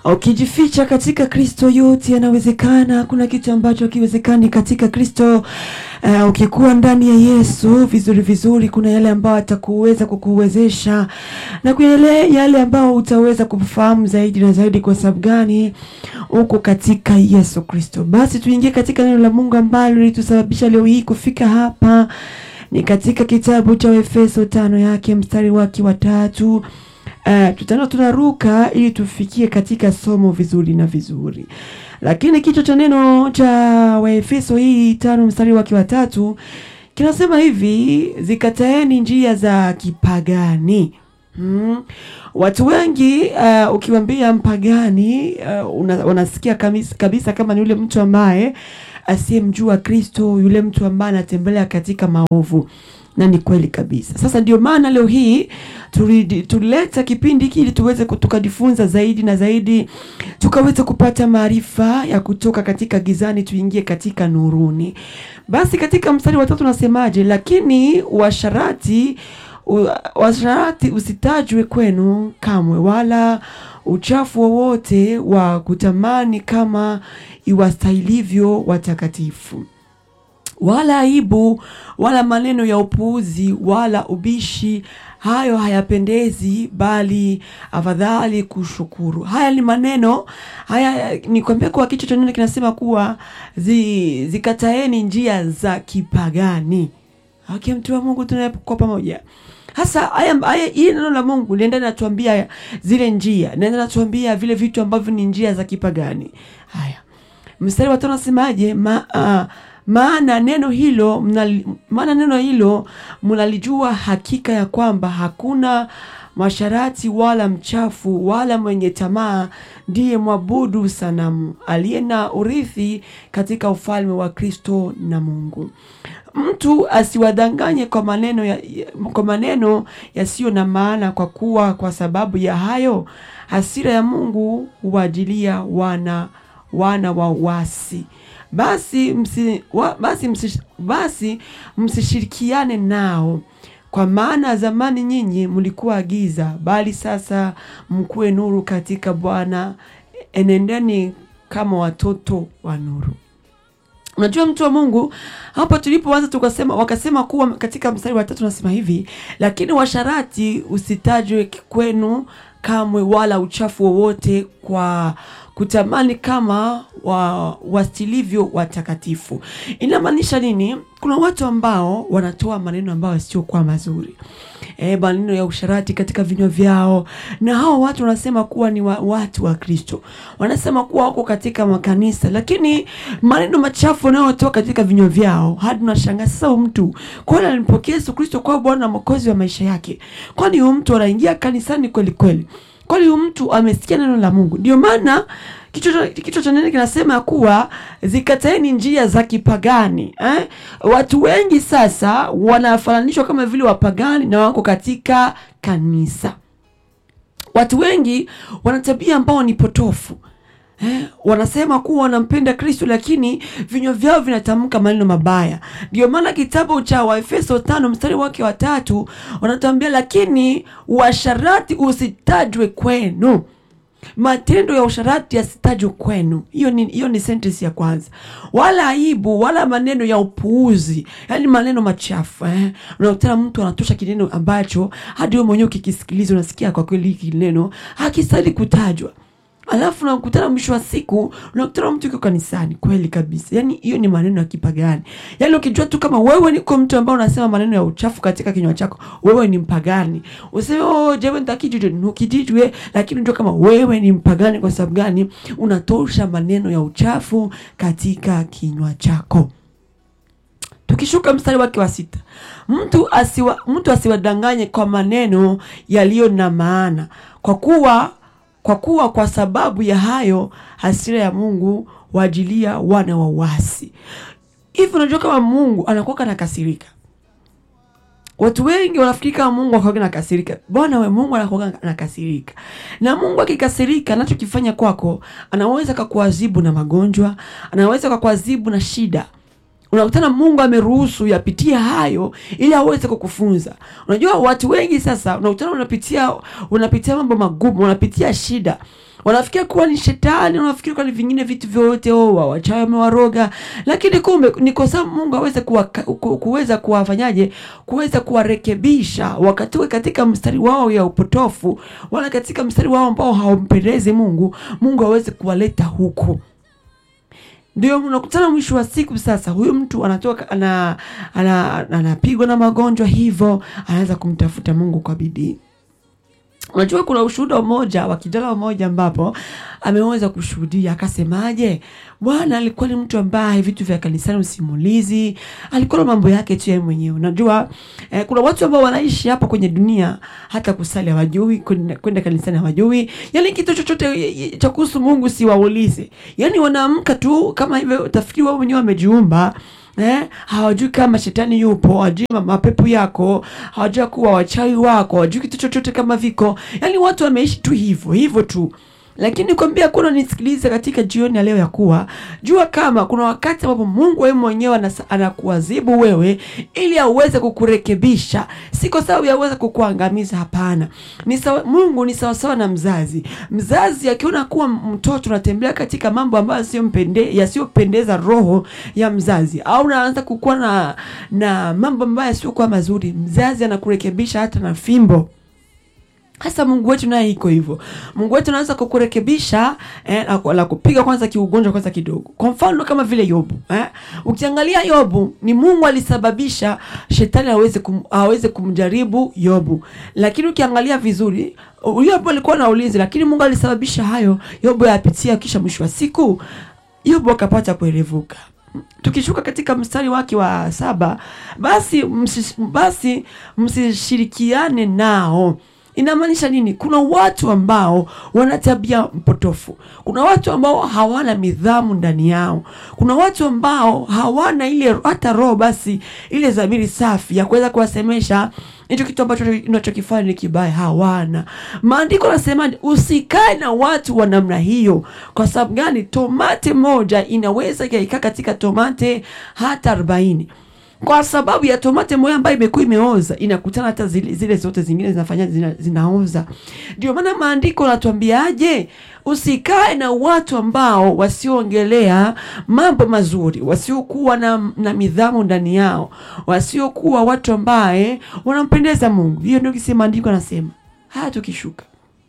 Ukijificha katika Kristo yote yanawezekana. Hakuna kitu ambacho hakiwezekani katika Kristo. Uh, ukikuwa ndani ya Yesu vizuri vizuri, kuna yale ambayo atakuweza kukuwezesha na kuna yale yale ambayo utaweza kufahamu zaidi na zaidi. Kwa sababu gani? Uko katika Yesu Kristo. Basi tuingie katika neno la Mungu ambalo litusababisha leo hii kufika hapa, ni katika kitabu cha Efeso tano yake mstari wake wa tatu. Uh, tutaenda tunaruka ili tufikie katika somo vizuri na vizuri, lakini kichwa cha neno cha Waefeso hii tano mstari wake wa tatu kinasema hivi: zikataeni njia za kipagani. Hmm. Watu wengi uh, ukiwambia mpagani uh, una, unasikia kabisa, kabisa kama ni yule mtu ambaye asiyemjua Kristo, yule mtu ambaye anatembelea katika maovu na ni kweli kabisa. Sasa ndio maana leo hii tulileta kipindi hiki ili tuweze tukajifunza zaidi na zaidi, tukaweza kupata maarifa ya kutoka katika gizani tuingie katika nuruni. Basi katika mstari wa tatu nasemaje? Lakini washarati washarati usitajwe kwenu kamwe, wala uchafu wowote wa kutamani kama iwastahilivyo watakatifu wala aibu wala maneno ya upuuzi wala ubishi, hayo hayapendezi, bali afadhali kushukuru. Haya ni maneno haya, nikwambia kwa kichwa cha neno kinasema kuwa zi, zikataeni njia za kipagani. Okay, mtu wa Mungu, tunakuwa pamoja hasa haya haya, hii neno la Mungu lienda natuambia zile njia, naenda natuambia vile vitu ambavyo ni njia za kipagani. Haya, mstari wa tano nasemaje? ma, uh, maana neno hilo mnali, maana neno hilo mnalijua hakika ya kwamba hakuna masharati wala mchafu wala mwenye tamaa ndiye mwabudu sanamu aliye na urithi katika ufalme wa Kristo na Mungu. Mtu asiwadanganye kwa maneno ya, kwa maneno yasiyo na maana, kwa kuwa kwa sababu ya hayo hasira ya Mungu huwajilia wana wana wa wasi. Basi msi, wa, basi, msi, basi msishirikiane nao, kwa maana zamani nyinyi mlikuwa giza, bali sasa mkuwe nuru katika Bwana. Enendeni kama watoto wa nuru. Unajua, mtu wa Mungu, hapa tulipoanza tukasema, wakasema kuwa katika mstari wa tatu nasema hivi, lakini washarati usitajwe kwenu kamwe, wala uchafu wowote kwa kutamani kama wa wastilivyo watakatifu. Inamaanisha nini? Kuna watu ambao wanatoa maneno ambayo yasiokuwa mazuri, e, maneno ya usharati katika vinywa vyao, na hao watu wanasema kuwa ni wa, watu wa Kristo, wanasema kuwa wako katika makanisa, lakini maneno machafu wanayotoa katika vinywa vyao, hadi unashangaa sasa, huyu mtu kwani alimpokea Yesu Kristo kwa Bwana na Mwokozi wa maisha yake? Kwani huyu mtu anaingia kanisani kweli kweli? Kwani huyu mtu amesikia neno la Mungu? Ndio maana kichwa cha neno kinasema kuwa zikataeni njia za kipagani eh? Watu wengi sasa wanafananishwa kama vile wapagani na wako katika kanisa. Watu wengi wana tabia ambao ni potofu eh? Wanasema kuwa wanampenda Kristo, lakini vinywa vyao vinatamka maneno mabaya. Ndio maana kitabu cha Waefeso tano mstari wake wa tatu wanatuambia, lakini uasharati usitajwe kwenu matendo ya usharati yasitajwe kwenu. Hiyo ni hiyo ni sentence ya kwanza. Wala aibu wala maneno ya upuuzi, yaani maneno machafu eh. Unakutana mtu anatosha kineno ambacho hadi wewe mwenyewe ukikisikiliza unasikia kwa kweli hiki neno hakistahili kutajwa. Alafu unakutana mwisho wa siku unakutana mtu yuko kanisani kweli kabisa. Yaani hiyo ni maneno ya kipagani. Yaani ukijua tu kama wewe niko mtu ambaye unasema maneno ya uchafu katika kinywa chako, wewe ni mpagani. Useme oh, jewe nitakijue nukijijwe, lakini unajua kama wewe ni mpagani kwa sababu gani? Unatosha maneno ya uchafu katika kinywa chako. Tukishuka mstari wake wa sita, mtu asiwa, mtu asiwadanganye kwa maneno yaliyo na maana, kwa kuwa kwa kuwa kwa sababu ya hayo hasira ya Mungu waajilia wana wa wasi. Hivi unajua kama Mungu anakuwa anakasirika? Watu wengi wanafikiri kama Mungu anakuwa anakasirika. Bwana we, Mungu anakuwa anakasirika. Na Mungu akikasirika, anachokifanya kwako, anaweza kukuadhibu na magonjwa, anaweza kukuadhibu na shida unakutana Mungu ameruhusu yapitia hayo ili aweze kukufunza. Unajua watu wengi sasa unakutana unapitia unapitia mambo magumu, unapitia shida, wanafikiria kuwa ni shetani, wanafikiria kuwa ni vingine vitu vyote, oh, wa- wachawi wamewaroga, lakini kumbe ni kwa sababu Mungu aweze kuwa, ku- kuweza kuwafanyaje, kuweza kuwarekebisha wakatoke katika mstari wao ya upotofu, wala katika mstari wao ambao hawampendezi Mungu, Mungu aweze kuwaleta huku ndio unakutana mwisho wa siku sasa, huyu mtu anatoka ana, ana, anapigwa na magonjwa, hivyo anaweza kumtafuta Mungu kwa bidii. Unajua, kuna ushuhuda mmoja wa kijana mmoja ambapo ameweza kushuhudia akasemaje, Bwana alikuwa ni mtu ambaye vitu vya kanisani usimulizi, alikuwa na mambo yake tu yeye mwenyewe. Unajua eh, kuna watu ambao wanaishi hapa kwenye dunia hata kusali hawajui, kwenda kwenda kanisani hawajui, yani kitu chochote eh, cha kuhusu Mungu siwaulize, yani wanaamka tu kama hivyo, utafikiri wao wenyewe wamejiumba Eh, hawajui kama shetani yupo, hawajui ma- mapepo yako, hawajui kuwa wachawi wako, hawajui kitu chochote kama viko. Yaani watu wameishi tu hivyo hivyo tu, lakini kwambia kuna nisikilize katika jioni ya leo ya kuwa jua kama kuna wakati ambapo Mungu wewe mwenyewe anas- anakuadhibu wewe ili aweze kukurekebisha, si kwa sababu yaweze kukuangamiza. Hapana, ni sawa, Mungu ni sawasawa na mzazi. Mzazi akiona kuwa mtoto unatembea katika mambo ambayo yasiyompende yasiyopendeza roho ya mzazi, au unaanza kukuwa na na mambo ambayo yasiokuwa mazuri, mzazi anakurekebisha hata na fimbo. Hasa Mungu wetu naye iko hivyo. Mungu wetu anaweza kukurekebisha eh, la- la kupiga kwanza kiugonjwa kwanza kidogo. Kwa mfano kama vile Yobu eh. Ukiangalia Yobu ni Mungu alisababisha shetani aweze kum, aweze kumjaribu Yobu, lakini ukiangalia vizuri Yobu alikuwa na ulinzi, lakini Mungu alisababisha hayo Yobu yapitia, kisha mwisho wa siku Yobu akapata kuerevuka. Tukishuka katika mstari wake wa saba, basi msis, basi msishirikiane nao. Inamaanisha nini? Kuna watu ambao wana tabia mpotofu, kuna watu ambao hawana midhamu ndani yao, kuna watu ambao hawana ile hata roho basi ile dhamiri safi ya kuweza kuwasemesha hicho kitu ambacho unachokifanya ni kibaya, hawana. Maandiko yanasema usikae na watu wa namna hiyo. Kwa sababu gani? Tomate moja inaweza ikaikaa katika tomate hata arobaini kwa sababu ya tomate moja ambayo imekuwa imeoza inakutana hata zile, zile zote zingine zinafanya zina, zinaoza. Ndio maana maandiko yanatuambiaje? Usikae na watu ambao wasioongelea mambo mazuri, wasiokuwa na, na midhamu ndani yao, wasiokuwa watu ambaye wanampendeza Mungu. Hiyo ndio kisi maandiko anasema haya. Tukishuka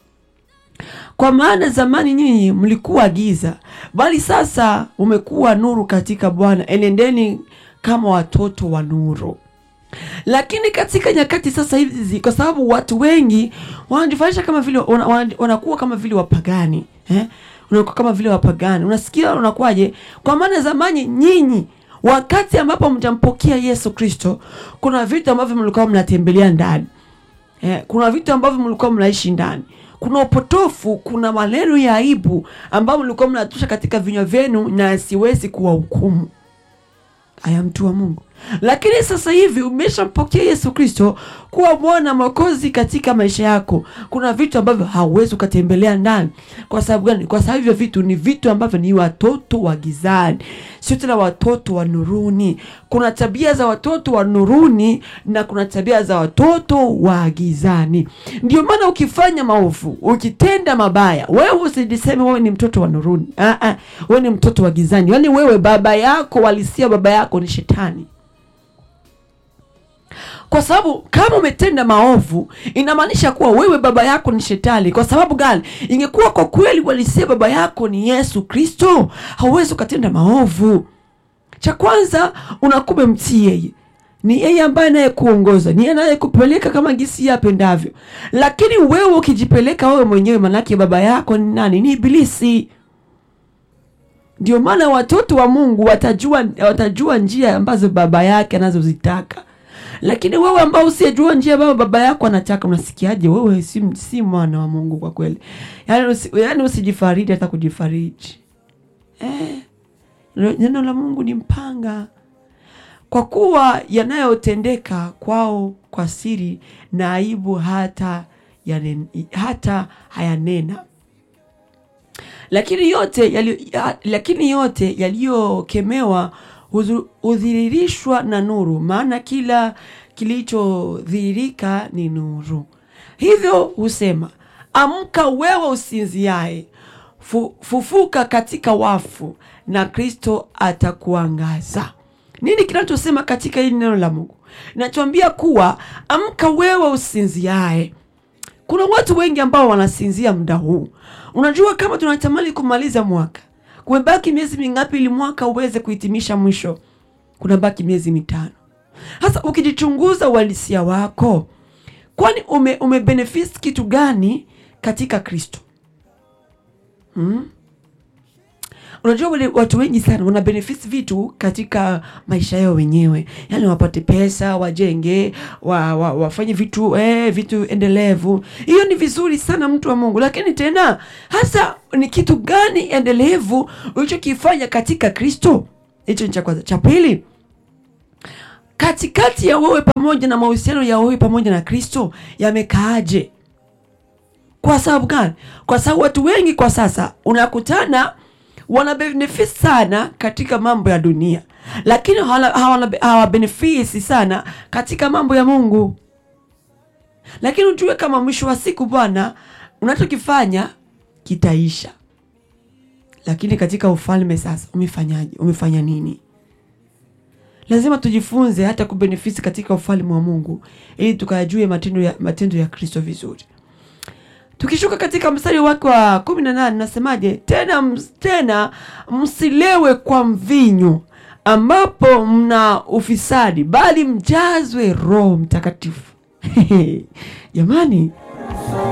kwa maana zamani nyinyi mlikuwa giza, bali sasa umekuwa nuru katika Bwana. Enendeni kama watoto wa nuru. Lakini katika nyakati sasa hizi, kwa sababu watu wengi wanajifanyisha kama vile wana- wana- wanakuwa kama vile wapagani eh? Unakuwa kama vile wapagani, unasikia unakuwaje? Kwa maana zamani nyinyi wakati ambapo mtampokea Yesu Kristo, kuna vitu ambavyo mlikuwa mnatembelea ndani eh, kuna vitu ambavyo mlikuwa mnaishi ndani kuna upotofu, kuna maneno ya aibu ambayo mlikuwa mnatusha katika vinywa vyenu, na siwezi kuwahukumu aya mtu wa Mungu. Lakini sasa hivi umeshampokea Yesu Kristo kuwa Bwana Mwokozi katika maisha yako, kuna vitu ambavyo hauwezi ukatembelea ndani. Kwa sababu gani? Kwa sababu hivyo vitu ni vitu ambavyo ni watoto wa gizani, sio tena watoto wa nuruni. Kuna tabia za watoto wa nuruni na kuna tabia za watoto wa gizani. Ndio maana ukifanya maovu, ukitenda mabaya, wewe usijiseme wewe ni mtoto wa nuruni. Ah, ah, wewe ni mtoto wa gizani, yaani wewe baba yako walisia, baba yako ni shetani kwa sababu kama umetenda maovu inamaanisha kuwa wewe baba yako ni shetani. Kwa sababu gani? Ingekuwa kwa kweli walisia baba yako ni Yesu Kristo, hauwezi ukatenda maovu. Cha kwanza unakuwa mtii yeye, ni yeye ambaye anayekuongoza, ni yeye anayekupeleka kama gisi yeye apendavyo. Lakini wewe ukijipeleka wewe mwenyewe, manake baba yako ni nani? Ni Ibilisi. Ndio maana watoto wa Mungu watajua, watajua njia ambazo baba yake anazozitaka lakini wewe ambao usiyejua njia ambayo baba yako anataka, unasikiaje? Wewe si, si mwana wa Mungu kwa kweli. Yani, usi, yani usijifariji hata kujifariji eh. Neno la Mungu ni mpanga, kwa kuwa yanayotendeka kwao kwa siri na aibu hata yanen, hata hayanena lakini yote yali, ya, lakini yote yaliyokemewa hudhiririshwa na nuru, maana kila kilichodhihirika ni nuru. Hivyo husema, amka wewe usinziaye, fu, fufuka katika wafu na Kristo atakuangaza. Nini kinachosema katika hili neno la Mungu? Inatuambia kuwa amka wewe usinziae. Kuna watu wengi ambao wanasinzia muda huu. Unajua, kama tunatamani kumaliza mwaka, kumebaki miezi mingapi ili mwaka uweze kuhitimisha mwisho? Kuna baki miezi mitano. Sasa ukijichunguza uhalisia wako, kwani ume, ume benefit kitu gani katika Kristo? hmm? Unajua wale watu wengi sana wana benefit vitu katika maisha yao wenyewe, yaani wapate pesa, wajenge, wa, wa, wafanye vitu eh, vitu endelevu. Hiyo ni vizuri sana, mtu wa Mungu, lakini tena hasa ni kitu gani endelevu ulichokifanya katika Kristo? Hicho ni cha kwanza. Cha pili, katikati ya wewe pamoja na mahusiano ya wewe pamoja na Kristo yamekaaje? Kwa sababu gani? Kwa sababu watu wengi kwa sasa unakutana wana benefit sana katika mambo ya dunia, lakini hawana benefit sana katika mambo ya Mungu. Lakini ujue kama mwisho wa siku Bwana, unachokifanya kitaisha, lakini katika ufalme sasa umefanyaje? Umefanya nini? Lazima tujifunze hata kubenefit katika ufalme wa Mungu ili tukayajue matendo ya, matendo ya Kristo vizuri. Tukishuka katika mstari wake wa kumi na nane nasemaje? Tena tena msilewe kwa mvinyo ambapo mna ufisadi, bali mjazwe Roho Mtakatifu. Jamani,